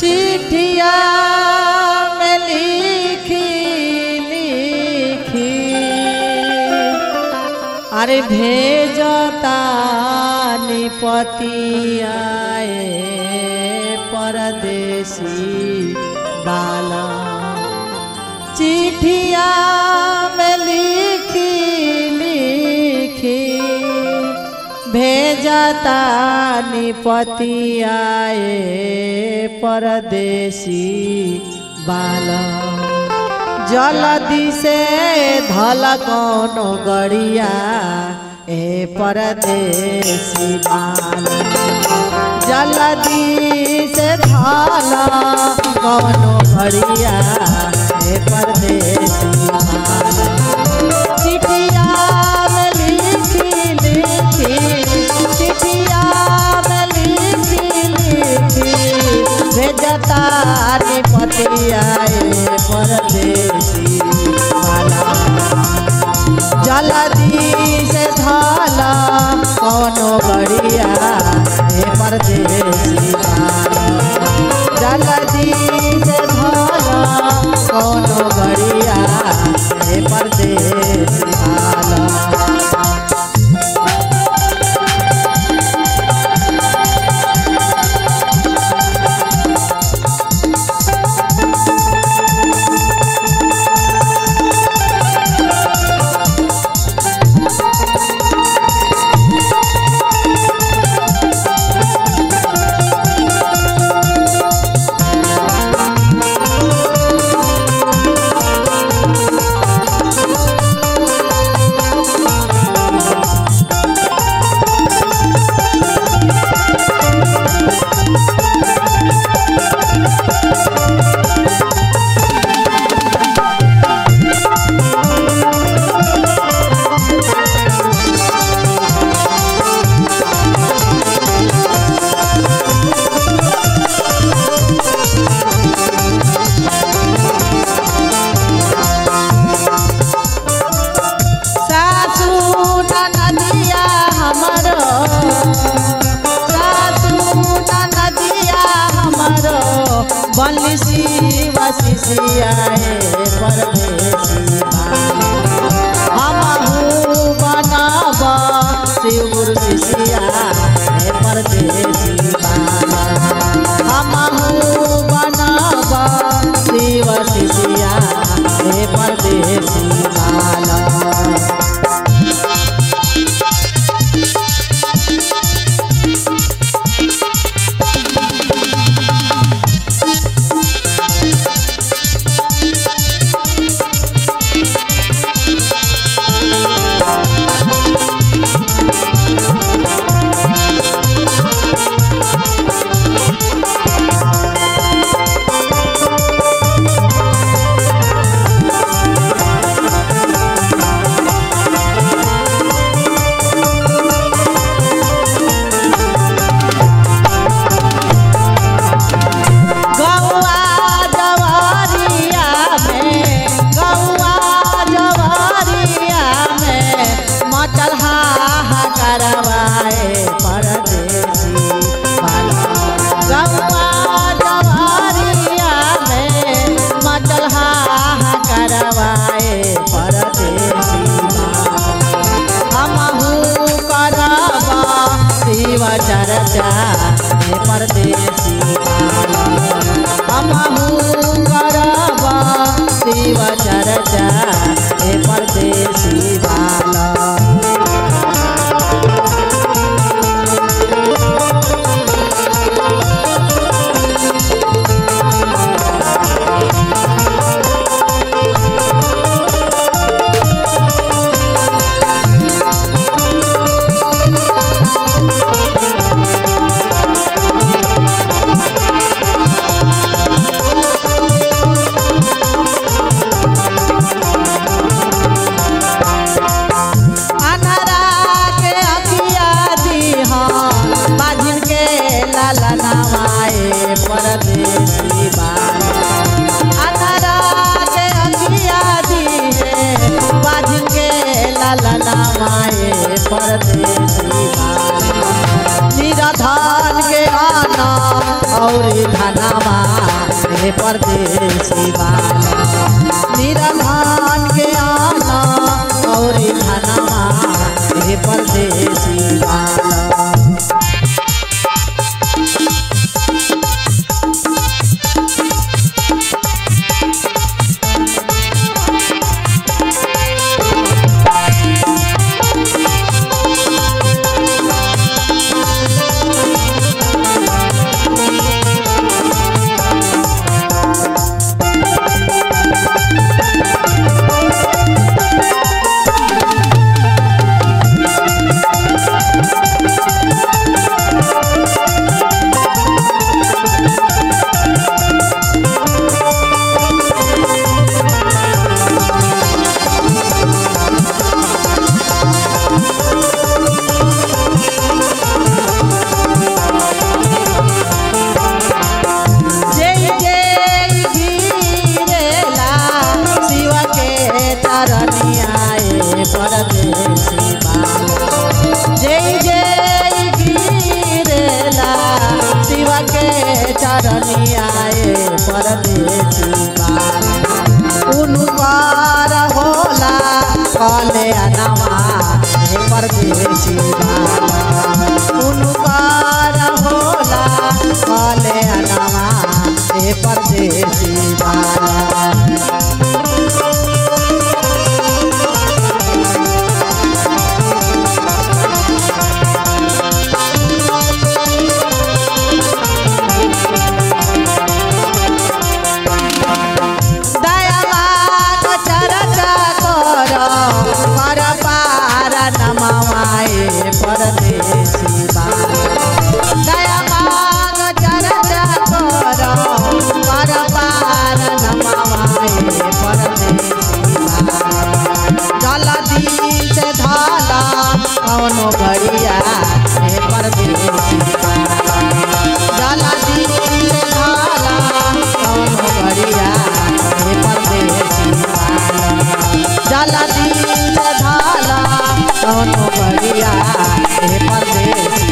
चिठिया में लिखी लिखी अरे भेजता निपतियाए परदेसी बाला चिठिया में लिखी लिखी भेजता निपतियाए परदेसी बाला जलदी से धल कोनो गड़िया ए परदेसी बाला जलदी से धल कोनो गड़िया ए परदेसी बाला चिठिया में लिखी लिखी चिठिया में लिखी लिखी भेजता निपतिया परदेसी वाला जलदी से धाला कौनो बढ़िया हे परदेसी वाला जलदी से धाला कौनो बढ़िया हे परदेसी वाला सासू नदिया हमरो सासू नदिया हमरो बंसी वसिया परदेसी हमहू बनब शिवर शिष्या हे परदेसी हमहू बनब शिव शिष्या हे परदेसी बाला गौआ जवारिया में गौआ जवारिया में मचल करवाए परदेसी बाला गौआ जवारिया में मचल करवाए परदेसी हमहू करब शिव चर्चा हे परदेसी हमहू करब शिव चर्चा हे परदेसी बाला अनामा हे परदेसी बाला निरधान के आना और धनमा हे परदेसी बाला जय जय गिरेला शिव के तरनियाए परदेसी बाला जय जय गिरेला शिव के चरनियाए परदेसी बाला उनकार होला कले अनमा हे परदेसी बाला उनकार होला कले अनमा हे परदेसी बाला दयावान चरचा कर पर पार नमवाए परदेसी बाला दयावान चरचा कर पर पार नमवाए परदेसी बाला जलदी से धाला कौनो घड़िया हे परदेसी बाला जलदी से धाला कौनो घड़िया हे परदेसी बाला जलदी से धाला कौनो घड़िया हे परदेसी